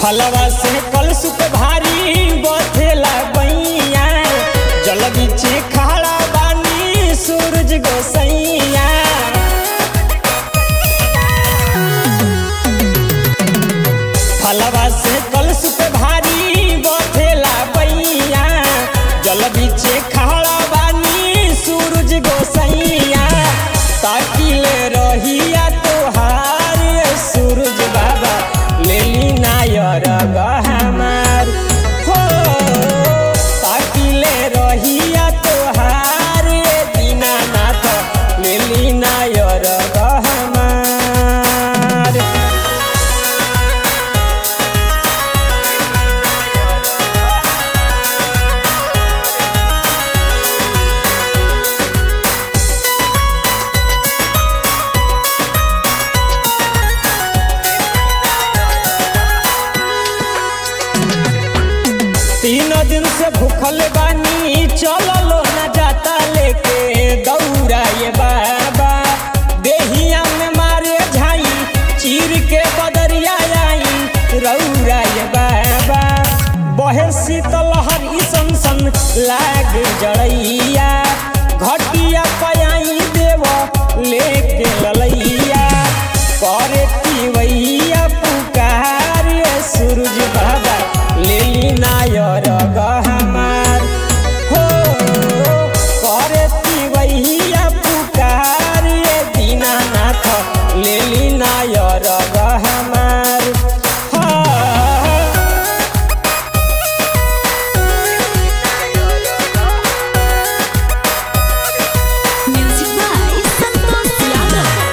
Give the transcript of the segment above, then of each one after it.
फलवा से कलसुप भारी बथेला बैया जल बीचे खड़ा बानी सूरज गोसैया फलवा से कलसुप भारी बथेला बैया जल बीचे खड़ा बानी सूरज गोसैया ताकिले रहिया तोहार सूरज बाबा लेली नायर गहमार हो ताकिले रहिया तोहार दीनानाथ लेली नायर गहमार तीन दिन से भूखल बानी चललो न जाता लेके दौड़ा ये बाबा देहिया में मारे झाई चीर के बदरिया आई रौरा ये बाबा बहे शीतलहर ई सन सन लाग जड़ैया घटिया पयाई देव लेके ललैया करे पिवैया पुकार सूरज बाबा लेली नायर गहमार हो करे पिवैया पुकार दीनानाथ लेली नायर गहमार हाँ Music by Santosh Yadav.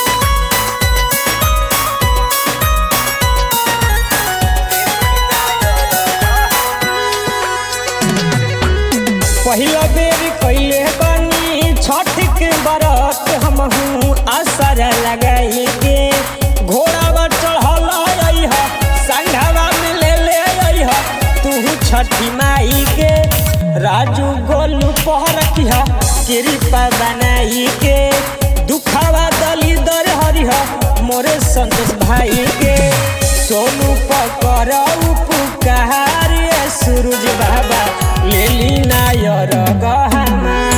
पहिला बेर कैले बनी छठ के बरत हमहू असर लगाई के घोड़ा चढ़ल अइह संघवा में ले ले अइह तू छठी माई के राजू गोलू पहरखिह कृपा बनाई के दुखावा दली दर हरिह मोरे संतोष भाई के सोनू पकर उपकार सूरज बाबा लेली नायर गहमा